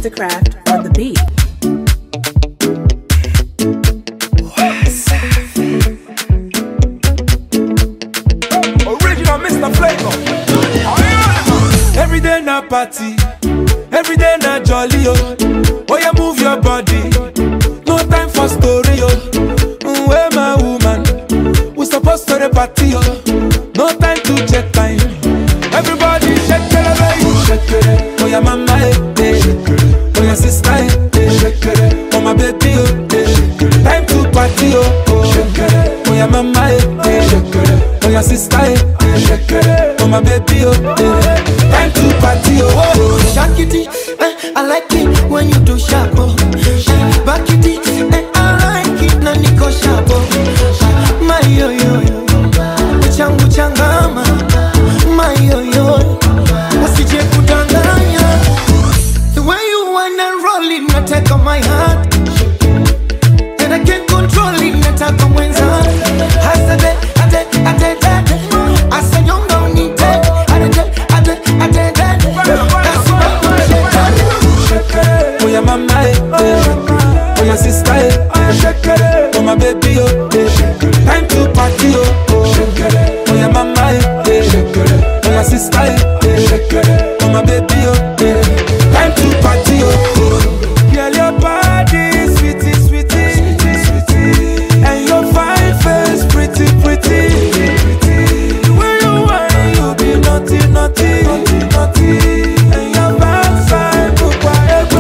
Mastercraft on the beat. Original Mr. Flavor. Every day na party, every day na jolly oh. Oh yeah, move your body. No time for story oh. Mm, Where my woman? We supposed to the party oh. No time to check time. Everybody shake it, baby. Shake it. Oh yeah, mama eh, eh. Oh yeah, sister eh, eh. Oh my baby oh. eh. Time to party oh. oh. Oh yeah, mama eh, eh. Oh yeah, sister eh, eh. Oh my baby oh. eh. Time to party oh. oh. Shake it, eh, I like it when you do sharp. Oh. Eh, Back it, eh, I like it na niko sharp. Oh. My yo yo yo, changu changama. My yo yo, usije kudanganya. The way you wanna roll it, nataka my heart. And I can't control it, nataka mwenza. Hasade, ade, ade, ade. Asanyonga unite, ade, ade, ade, ade. That's what I'm Oh yeah, mama eh, eh. Oh yeah, sister eh, eh. Oh my baby oh, eh. Time to party oh. oh. Oh yeah, mama eh, eh. Oh yeah, sister eh, eh. Oh my baby oh, eh. Time to party oh. oh. Girl, your body sweetie, sweetie, sweetie, and your fine face pretty, pretty. The way you whine, you be naughty, naughty, naughty, and your backside, pupa,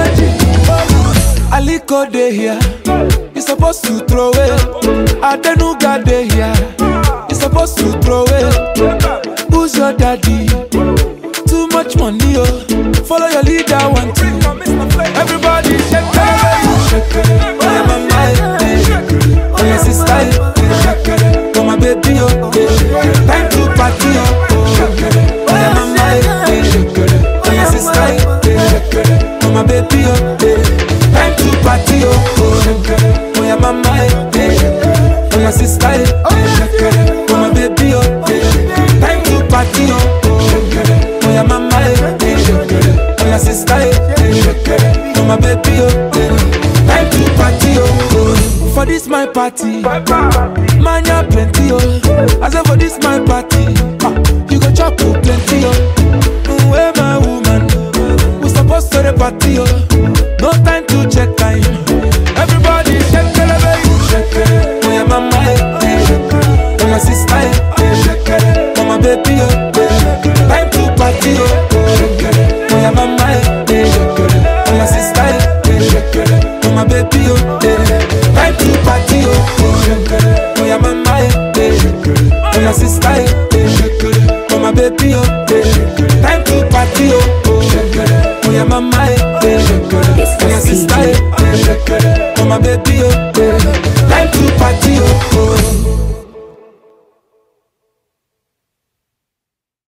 Aliko dey here, you supposed to throw it. Adenuga dey here, you supposed to throw it. Who's your daddy? Too much money, oh. Follow your leader, one two. Everybody shake it, shake it. Oh yeah, mama, eh, eh. oh yeah, sister, eh, eh. oh my baby, oh. eh. Time to party, oh. oh yeah, mama, eh, eh. oh yeah, sister, eh, eh. oh my baby, oh. eh. Time to party, oh. oh yeah, mama, eh, eh. oh yeah, sister, eh, eh. oh my baby, oh. eh. Time to party, oh. oh yeah, mama, eh, eh. oh yeah, sister, eh, eh. oh my baby, oh. eh. Time to party, oh. For this my party, man ya plenty, oh. I say for this my party, ah, you go chop oh, plenty, oh. Mm, Where my woman, we supposed to the party, oh. No time to check time. Everybody shake it, baby. Shake it. Oh yeah, mama, eh, eh. Oh my sister, eh, eh. Oh my baby, oh. eh. Time to party, oh. Oh yeah, mama, eh, eh. Oh my sister, eh, eh. Oh my baby, oh. eh. Time to party, oh. Oh yeah, mama, eh, eh. Oh my sister, eh, eh. Oh my baby, oh. eh. Time to party, oh. Oh yeah, mama, eh, eh. Oh yeah, sister, eh, eh. Oh my baby, oh.